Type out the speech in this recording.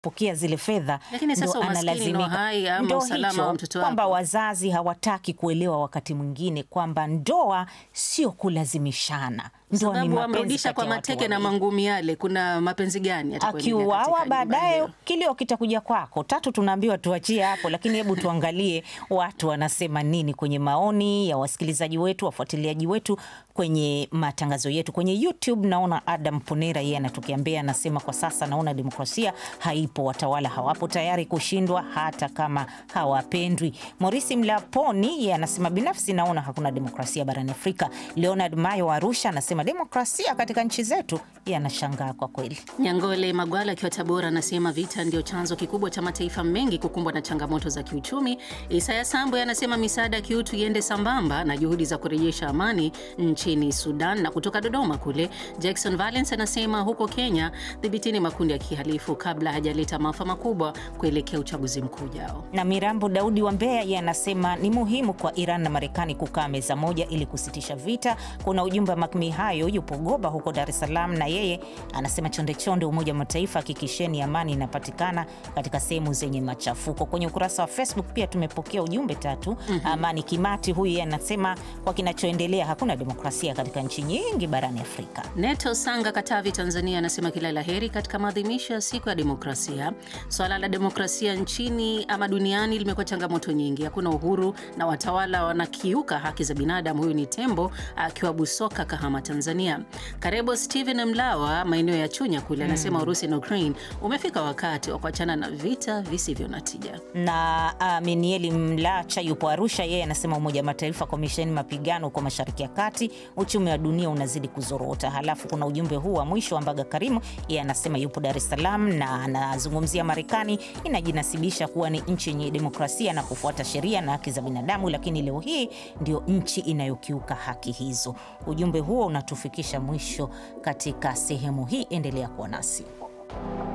pokea zile fedha Lakini sasa ndo umaskini ndo analazimika. hai ama Ndo usalama hicho, wa mtoto kwamba wako. wazazi hawataki kuelewa wakati mwingine kwamba ndoa sio kulazimishana, ndoa ni sababu mapenzi wamrudisha kati kwa ya watu mateke na wawili. mangumi yale, kuna mapenzi gani yatakuendelea Akiuawa katika nyumba baadaye hiyo? kilio kitakuja kwako. Tatu tunaambiwa tuachie hapo, lakini hebu tuangalie watu wanasema nini kwenye maoni ya wasikilizaji wetu, wafuatiliaji wetu kwenye matangazo yetu kwenye YouTube. Naona Adam Ponera yeye anatukiambia, anasema kwa sasa naona demokrasia haipo, watawala hawapo tayari kushindwa hata kama hawapendwi. Morisi Mlaponi yeye anasema binafsi naona hakuna demokrasia barani Afrika. Leonard Mayo wa Arusha anasema demokrasia katika nchi zetu, yeye anashangaa kwa kweli. Nyangole Magwala akiwa Tabora anasema vita ndio chanzo kikubwa cha mataifa mengi kukumbwa na changamoto za kiuchumi. Isaya Sambwe anasema misaada ya kiutu iende sambamba na juhudi za kurejesha amani nchini Sudan. Na kutoka Dodoma kule, Jackson Valence anasema huko Kenya, dhibitini makundi ya kihalifu kabla hajaleta maafa makubwa kuelekea uchaguzi mkuu ujao. na Mirambo Daudi wa Mbeya yeye anasema ni muhimu kwa Iran na Marekani kukaa meza moja ili kusitisha vita. Kuna ujumbe wa Makmi hayo yupo Goba huko Dar es Salaam, na yeye anasema chonde chonde, Umoja wa Mataifa hakikisheni amani inapatikana katika sehemu zenye machafuko. Kwenye ukurasa wa Facebook pia tumepokea ujumbe tatu. Amani Kimati huyu yeye anasema kwa kinachoendelea hakuna demokrasia katika nchi nyingi barani Afrika. Neto Sanga, Katavi, Tanzania, anasema kila la heri katika maadhimisho ya siku ya demokrasia. Swala la demokrasia nchini ama duniani limekuwa changamoto nyingi, hakuna uhuru na watawala wanakiuka haki za binadamu. Huyu ni Tembo akiwa Busoka, Kahama, Tanzania. Karebo Steven Mlawa, maeneo ya Chunya kule, anasema Urusi na Ukraine umefika wakati wa kuachana na vita visivyo na tija. na Aminieli Mlacha yupo Arusha, yeye anasema Umoja wa Mataifa, komisheni mapigano huko Mashariki ya Kati, uchumi wa dunia unazidi kuzorota. Halafu kuna ujumbe huu wa mwisho wa Mbaga Karimu, yeye anasema yupo Dar es Salaam na anazungumzia Marekani inajinasibisha kuwa ni nchi yenye demokrasia na kufuata sheria na haki za binadamu, lakini leo hii ndio nchi inayokiuka haki hizo. Ujumbe huo unatufikisha mwisho katika sehemu hii, endelea kuwa nasi.